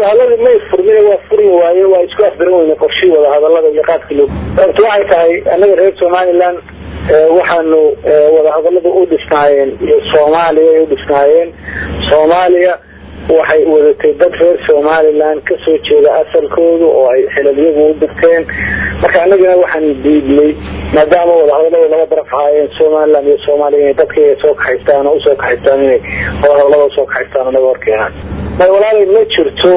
wadahadladii may furmin waa furmi waaye waa isku afgaran weyne qorshii wadahadalada iyo qaabkii loo horta waxay tahay annaga reer somaliland waxaanu wadahadalada u dhisnaayeen iyo soomaaliya ay u dhisnaayeen soomaaliya waxay wadatay dad reer somaliland kasoo jeeda asalkooda oo ay xilaliyagu u dirteen marka annagana waxaan diidnay maadaama wadahadalada laba daraf ahaayeen somaliland iyo soomaaliya inay dadkayga soo kaxaystaan oo usoo kaxaystaan inay wadahadalada usoo kaxaystaan anaga horkeenaan may walaalay ma jirto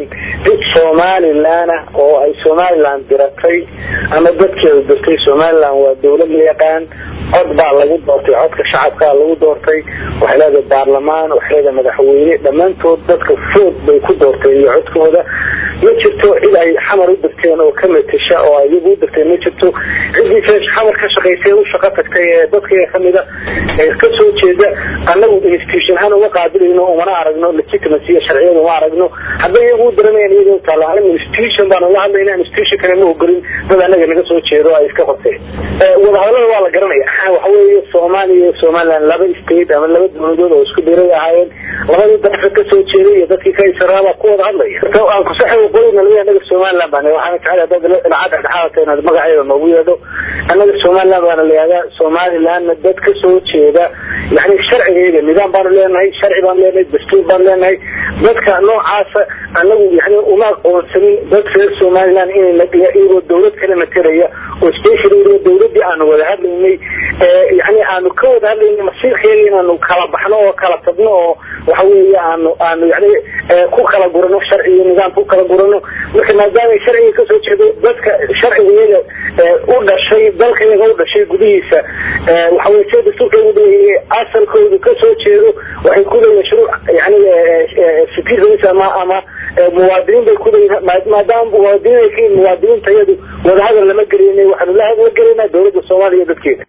did somaliland ah oo ay somaliland diratay ama dadkeeda dirtay somaliland waa dawlad la yaqaan cod baa lagu doortay codka shacabkaa lagu doortay waxay leedahay baarlamaan waxay leedahay madaxweyne dhammaantood dadka food bay ku doortay iyo codkooda ma jirto cid ay xamar u dirteen oo ka matasha oo iyagu u dirteen ma jirto ciddii xamar ka shaqaysay u shaqo tagtay ee dadka kamida kasoo jeeda annagu institution ahaan uma qaabilayno umana aragno legitimacy iyo sharciyada uma aragno hadday iyagu u diranayan iyaga u taalla anagu institution baanu la hadlayna institution kale ma ogolin dad annaga naga soo jeedo ay iska qorteen wadahadalada waa la garanaya waxa weeye soomaaliya iyo somaliland laba state ama laba dawladood oo isku diray ahaayeen labadii darafka kasoo jeeday iyo dadkii ka israaba ku wada hadlaya aan kusaxa waqooyina laga anaga somaliland baan waxaana jecel dad lacag dhexdhexaadka inaad magaceeda noogu yeedho annaga somaliland baana la yihahdaa somalilandna dad kasoo jeeda yani sharcigeeda nidaam baanu leenahay sharci baan leenahay dastuur baan leenahay dadka noocaasa anagu yani uma aqoonsanin dad reer somaliland in iyagoo dawlad kala materaya oo special dawladii aanu wada hadlaynay yani aanu ka wada hadlayna masiirkeeda inaanu kala baxno oo kala tagno oo waxa weeye aanu aanu yani ku kala gurano sharci iyo nidaam ku kala gurano marka maadaama sharciga kasoo jeedo dadka sharcigayaga u dhashay dalkayaga u dhashay gudihiisa waxa weye sida dastuurka ugu dayay asalkoodu kasoo jeedo waxay ku leeyihin shuruuc yani citizens ama ama muwaadiniin bay ku leeyihin maadaama muwaadiniin ay ka yihin muwaadiniinta iyadu wadahadal lama gelinay waxaanu la hadla gelinaa dawladda soomaaliya dadkeeda